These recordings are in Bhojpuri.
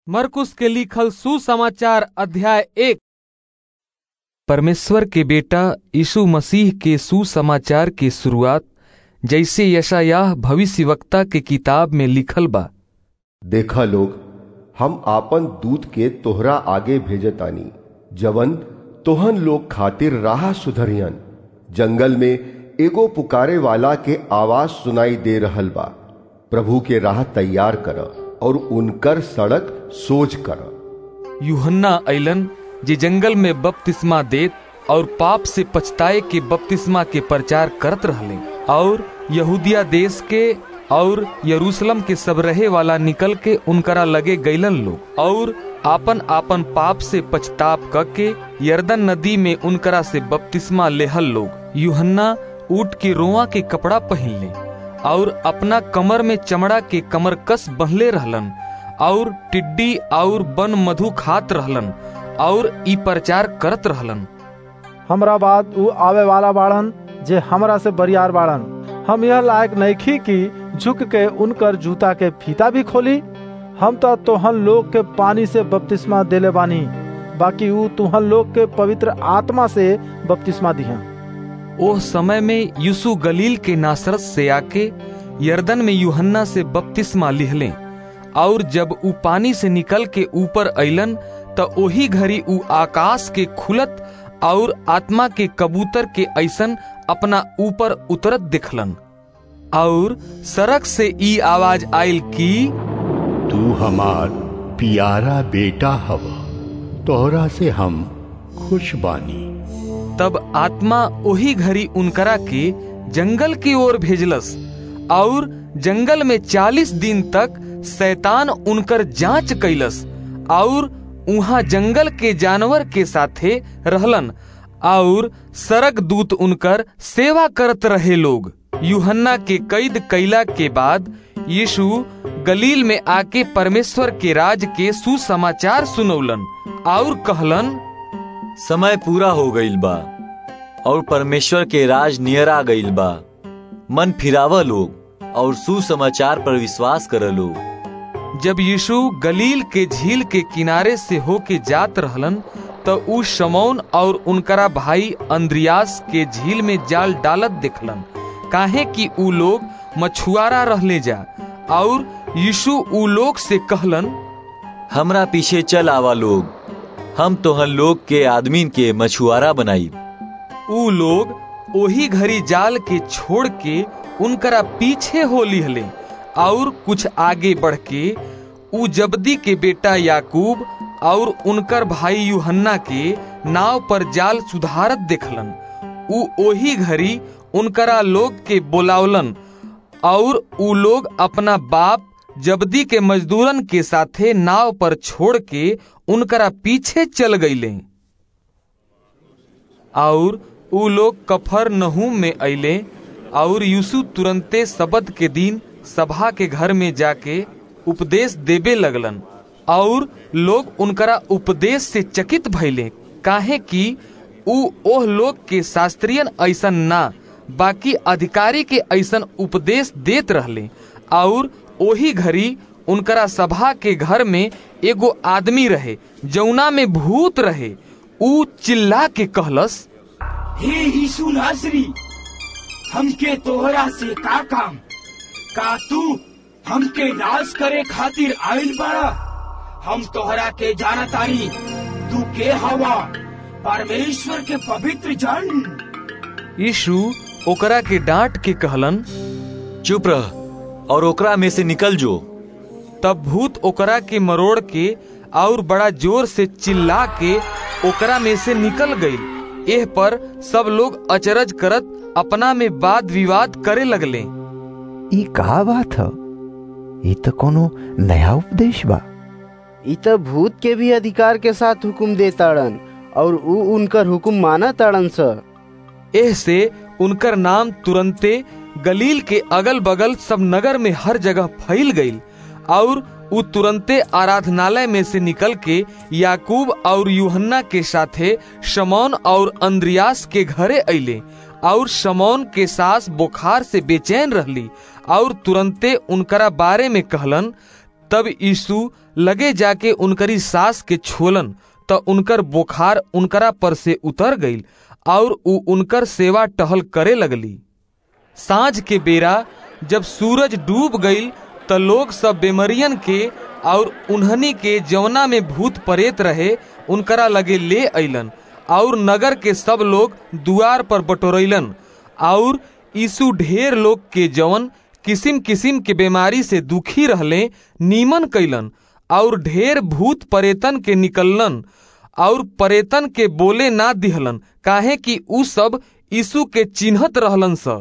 मरकुस के लिखल सुसमाचार अध्याय एक परमेश्वर के बेटा यीशु मसीह के सुसमाचार के शुरुआत जैसे यशायाह भविष्यवक्ता के किताब में लिखल बा देखा लोग हम आपन दूत के तोहरा आगे भेजतानी जवन तोहन लोग खातिर राह सुधरियन जंगल में एगो पुकारे वाला के आवाज सुनाई दे रहल बा प्रभु के राह तैयार कर और उनकर सड़क सोच कर यूहन्ना अइलन जे जंगल में बपतिस्मा देत और पाप से पछताए के बपतिस्मा के प्रचार करत रहले और यहूदिया देश के और यरूशलेम के सब रहे वाला निकल के उनकरा लगे गैलन लोग और आपन आपन पाप से पछताप करके यर्दन नदी में उनकरा से बपतिस्मा लेहल लोग यूहन्ना ऊट के रोआ के कपड़ा पहन ले और अपना कमर में चमड़ा के कमर कस बहले रहलन और टिड्डी और बन मधु खात रहलन और ई प्रचार करत रहलन हमरा बाद ऊ आवे वाला बाड़न जे हमरा से बरियार बाड़न हम यह लायक नइखी कि झुक के उनकर जूता के फीता भी खोली हम तो तोहन लोग के पानी से बपतिस्मा देले बानी बाकी ऊ तुहन लोग के पवित्र आत्मा से बपतिस्मा दिहा ओह समय में यीशु गलील के नासरत से आके यर्दन में यूहन्ना से बपतिस्मा लिहले और जब ऊ पानी से निकल के ऊपर अइलन त ओही घड़ी ऊ आकाश के खुलत और आत्मा के कबूतर के ऐसन अपना ऊपर उतरत दिखलन और सड़क से ई आवाज आयल की तू हमार प्यारा बेटा हव तोहरा से हम खुश बानी तब आत्मा ओही घड़ी उनकरा के जंगल की ओर भेजलस और जंगल में चालीस दिन तक शैतान उनकर जांच कैलस और उहाँ जंगल के जानवर के साथे रहलन और सरक दूत उनकर सेवा करत रहे लोग यूहन्ना के कैद कैला के बाद यीशु गलील में आके परमेश्वर के राज के सुसमाचार सुनौलन और कहलन समय पूरा हो गईल बा और परमेश्वर के राज नियर आ गईल बा मन फिराव लोग और सुसमाचार पर विश्वास कर लोग जब यीशु गलील के झील के किनारे से होके जात रहलन तो ऊ शमौन और उनकरा भाई अंद्रियास के झील में जाल डालत देखलन काहे कि ऊ लोग मछुआरा रहले जा और यीशु ऊ लोग से कहलन हमरा पीछे चल आवा लोग हम तोहन लोग के आदमीन के मछुआरा बनाई ऊ लोग ओही घड़ी जाल के छोड़ के उनकरा पीछे हो लिहले और कुछ आगे बढ़ के ऊ जबदी के बेटा याकूब और उनकर भाई यूहन्ना के नाव पर जाल सुधारत देखलन ऊ ओही घड़ी उनकरा लोग के बोलावलन और ऊ लोग अपना बाप जबदी के मजदूरन के साथे नाव पर छोड़ के उनकरा पीछे चल गईले और ऊ लोग कफर नहूम में अइले और यूसुफ तुरंते सबद के दिन सभा के घर में जाके उपदेश देबे लगलन और लोग उनकरा उपदेश से चकित भइले काहे कि ऊ ओह लोग के शास्त्रियन ऐसन ना बाकी अधिकारी के ऐसन उपदेश देत रहले और ओही घड़ी उनकरा सभा के घर में एगो आदमी रहे जौना में भूत रहे ऊ चिल्ला के कहलस हे यीशु नासरी हमके तोहरा से का काम का तू हमके नाश करे खातिर आइल बाड़ा हम तोहरा के जानतानी तू के हवा परमेश्वर के पवित्र जन यीशु ओकरा के डांट के कहलन चुप रह और ओकरा में से निकल जो तब भूत ओकरा के मरोड़ के और बड़ा जोर से चिल्ला के ओकरा में से निकल गई एह पर सब लोग अचरज करत अपना में वाद विवाद करे लगले ई का बात ह ई तो कोनो नया उपदेश बा ई तो भूत के भी अधिकार के साथ हुकुम देताड़न और ऊ उनकर हुकुम माना ताड़न स एह से उनकर नाम तुरंते गलील के अगल बगल सब नगर में हर जगह फैल गई और उ तुरंते आराधनालय में से निकल के याकूब और यूहन्ना के साथे शमौन और अंद्रियास के घरे अइले और शमौन के सास बुखार से बेचैन रहली और तुरंते उनकरा बारे में कहलन तब यीशु लगे जाके उनकरी सास के छोलन त उनकर बुखार उनकरा पर से उतर गईल और उ उनकर सेवा टहल करे लगली सांझ के बेरा जब सूरज डूब गईल त लोग सब बेमरियन के और उन्हनी के जवना में भूत परेत रहे उनकरा लगे ले अइलन और नगर के सब लोग दुआर पर बटोरैलन और यीशु ढेर लोग के जवन किसिम किसिम के बीमारी से दुखी रहले नीमन कैलन और ढेर भूत परेतन के निकललन और परेतन के बोले ना दिहलन काहे कि उ सब यीशु के चिन्हत रहलन स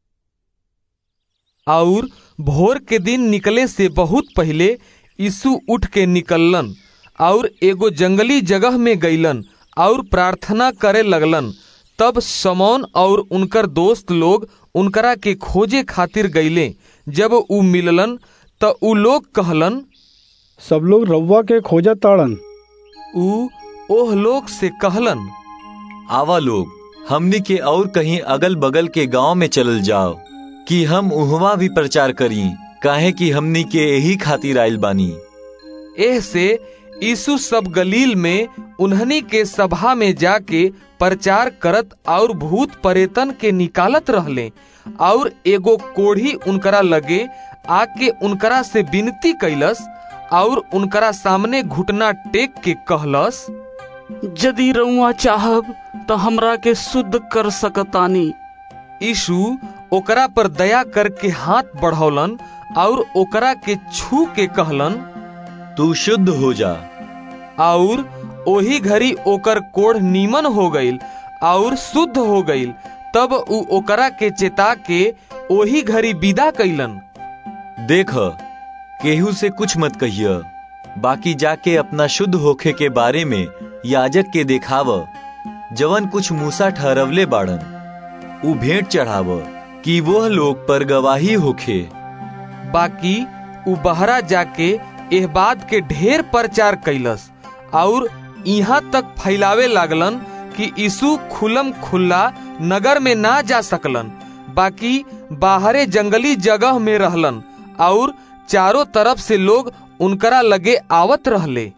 और भोर के दिन निकले से बहुत पहले यीशु उठ के निकललन और एगो जंगली जगह में गईलन और प्रार्थना करे लगलन तब समौन और उनकर दोस्त लोग उनकरा के खोजे खातिर गईले जब उ मिललन त उ लोग कहलन सब लोग रउआ के खोजत ताड़न उ ओह लोग से कहलन आवा लोग हमनी के और कहीं अगल बगल के गांव में चलल जाओ कि हम उहवा भी प्रचार करी काहे कि हमनी के यही खातिर आइल बानी एह से यीशु सब गलील में उन्हनी के सभा में जाके प्रचार करत और भूत परेतन के निकालत रहले और एगो कोढ़ी उनकरा लगे आके उनकरा से विनती कैलस और उनकरा सामने घुटना टेक के कहलस यदि रउआ चाहब तो हमरा के शुद्ध कर सकतानी यीशु ओकरा पर दया करके हाथ बढ़ौलन और ओकरा के छू के कहलन तू शुद्ध हो जा और ओही घड़ी ओकर कोढ़ नीमन हो गईल और शुद्ध हो गईल तब उ ओकरा के चेता के ओही घड़ी विदा कैलन देख केहू से कुछ मत कहिय बाकी जाके अपना शुद्ध होखे के बारे में याजक के देखाव जवन कुछ मूसा ठहरवले बाड़न उ भेंट चढ़ाव कि वह लोग पर गवाही होखे बाकी उ बहरा जाके एह बात के ढेर प्रचार कैलस और यहाँ तक फैलावे लागलन कि यीशु खुलम खुल्ला नगर में ना जा सकलन बाकी बाहरे जंगली जगह में रहलन और चारों तरफ से लोग उनकरा लगे आवत रहले